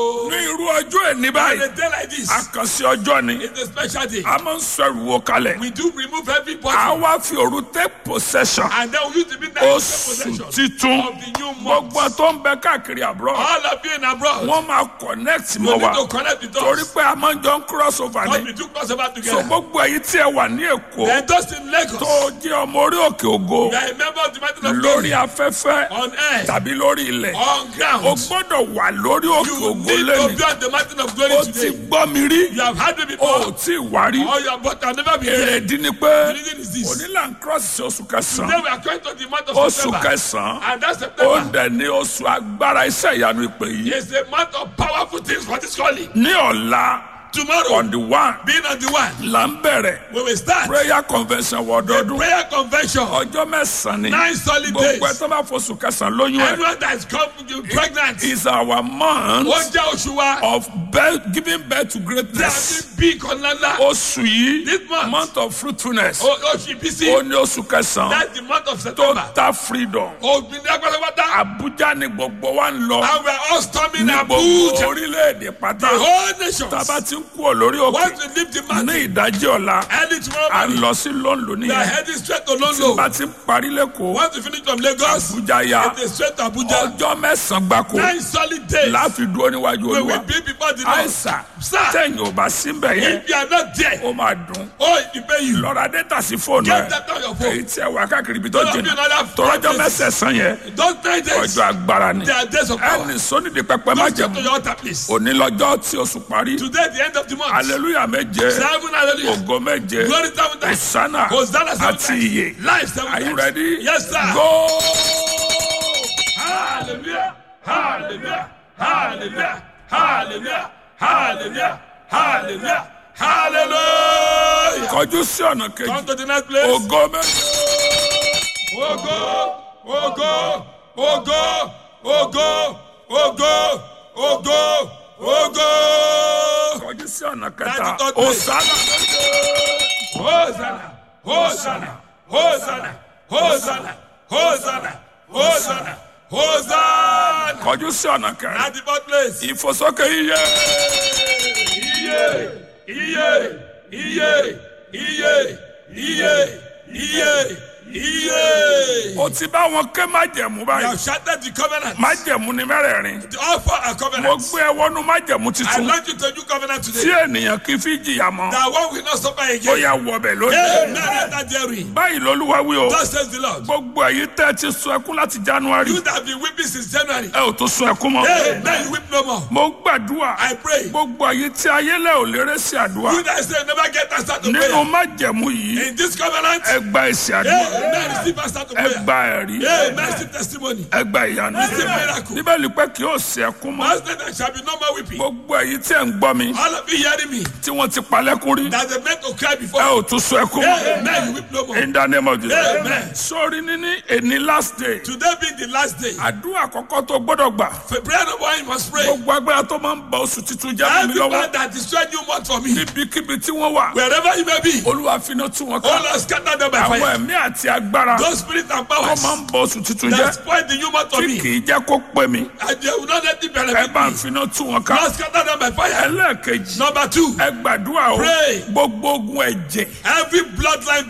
ní irú ọjọ́ ẹni On báyìí a day like this, àkànṣe ọjọ́ ni it's a special day. a máa ń sọ ìrùwò kalẹ̀ We do remove every a body wá fi òru take possession and then we use the midnight to take oṣù possession titun of the new month. gbogbo tó ń bẹ káàkiri àbúrò All of you in abroad, wọ́n máa connect you mọ́ need wa to connect with torí us. pé a máa ń jọ ń cross over God ni we do crossover so together. gbogbo èyí tí ẹ wà ní èkó Then those in Lagos, tó jẹ́ ọmọ orí òkè ògo you are a member of the mountain of lórí glory afẹ́fẹ́ on earth, tàbí lórí ilẹ̀ on o ground. gbọ́dọ̀ wà lórí òkè You ògo need to lẹ́nu be on the mountain of glory o ti today. gbọ́ mi rí You have had me o before, ò tí ì wá rí or you have but I've never been here. èrèdí ni pé The reason is this. onílà ń cross sí oṣù Today kẹsàn-án we are going to the month of oṣù September. kẹsàn-án And that ó September dẹ̀ ní oṣù agbára iṣẹ́ ìyanu ìpè yìí is a month of powerful things for this calling. ní ọ̀la Tomorrow, on the one being on the one, là ń bẹ̀rẹ̀ we will start prayer convention the wọ́ọ́dọ́dún prayer convention. ọjọ́ mẹ́sàn-án ni Nine solid gbogbo ẹ̀ days. tó bá fọṣù kẹsàn-án lóyún ẹ̀ Everyone that is come pregnant, is our month ó jẹ́ oṣù wa. of birth, giving birth to Tí a greatness fi bí ìkànnì ńlá. oṣù yìí This month. month of fruitfulness O- Oṣù ìbísí. ó ní oṣù kẹsàn-án That's the month of September. total freedom Ògbìnrin agbára Abuja ni gbogbo wa ń lọ And we are all storming ní gbogbo Abuja. orílẹ̀-èdè pátá The whole nation. tába ti ń kú lórí òkè Once we leave the ní mountain, ìdájí ọ̀la early tomorrow à ń morning, lọ sí lóńlò we are nìyẹn heading straight to tí London. bá ti ń parí lẹ́kọ̀ọ́ Once we finish from Lagos, Abuja ya it is straight to Abuja. ọjọ́ mẹ́sàn-án gbáko Nine solid days. láfi dúró níwájú We olúwa will be before the Lord. àìsàn Sir, tẹ̀yìn ò bá síbẹ̀ yẹn if you are not there, ó máa dùn oh, it will pay you. lọ́ra dẹ́tà sí fóònù Get ẹ̀ that on your phone. èyí tí ẹ wà káàkiri ibi tó Don't jìnnà be another tọ́lọ́jọ́ mẹ́sẹ̀sán yẹn Those nine days, ọjọ́ agbára ni they are days of power. ẹnì sónídìí pẹpẹ má Don't go to jẹun your altar, please. òní lọ́jọ́ tí oṣù parí Today, the end of the month. aleluya méje Seven hallelujah. ògo méje Glory seven times. hosanna Hosanna seven àti times. iye Life seven are you times. ready Yes, sir. go. Hallelujah. Hallelujah. Hallelujah. Hallelujah. Hallelujah. Hallelujah. Hallelujah. kọjú sí ọ̀nà kejì Come to the next place. ògo méje Ogo. Ogo. Ogo. Ogo. Ogo. Ogo. Ogo. kọjú sí ọ̀nà kẹta Thirty third place. hosanna Hosanna. Hosanna. Hosanna. Hosanna. Hosanna. Hosanna. Hosanna. kọjú sí ọ̀nà kẹrin At the fourth place. ìfòsókè iye Iye, iye, iye, iye, iye, iye, iye. o ti bá wọn ké májẹ̀mú You báyìí have shattered the covenant. májẹ̀mú ni mẹ́rẹ̀ẹ̀rin The offer a mo covenant. gbé ẹ wọnú májẹ̀mú I titun launch you to a new covenant tí today. ènìyàn kì í fi jìyà mọ́ That one will not suffer ó again. yà wọbẹ̀ lónìí Amen. Enter therein. báyìí lolúwa wí o Thus says the Lord. gbogbo èyí tẹ́ ẹ ti sun ẹkún láti january You that have been weeping since January. ẹ ò tó sun ẹkún mọ́ Amen. You weep no more. mo gbàdúrà I pray. gbogbo èyí tí ayélẹ̀ ò lérè sí àdúrà You that say never get answer to nínú prayer. májẹ̀mú yìí In this covenant. ẹ gba èsì àdúrà Amen. Receive answer to ẹ prayer. gba ẹ̀rí Amen. Receive testimony. ẹ gba ìyanu Receive miracle. bíbélì pé kí ó sí ẹkún mọ́ Last night there shall be no more weeping. gbogbo èyí tí ẹ ń gbọ́ mi All of you hearing me. tí wọ́n ti palẹ́kún rí That they meant to cry before. ẹ ò tún sun ẹkún mọ́ Amen. You weep no more. in the name of Jesus Amen. sórí níní èní last day Today being the last day. àdúrà àkọ́kọ́ tó gbọ́dọ̀ gbà For prayer number one, you must pray. gbogbo agbára tó máa ń ba oṣù titun jẹ́ fún mi lọ́wọ́ Everyone that destroyed you month for me. níbikíbi tí wọ́n wà Wherever you may be. olúwa finá tú wọn Oh ká Lord, scatter them by àwọn fire. ẹ̀mí àti agbára Those spirits and tó powers máa ń ba oṣù titun that jẹ́ spoil the new month for tí me. kì í jẹ́ kó pẹ́ mi And they will not let it ẹ benefit bá ń me. finá tú wọn ká Lord, scatter them by fire. ẹlẹ́ẹ̀kejì Number two, ẹ gbàdúrà o Pray. gbogbo ogun ẹ̀jẹ̀ every bloodline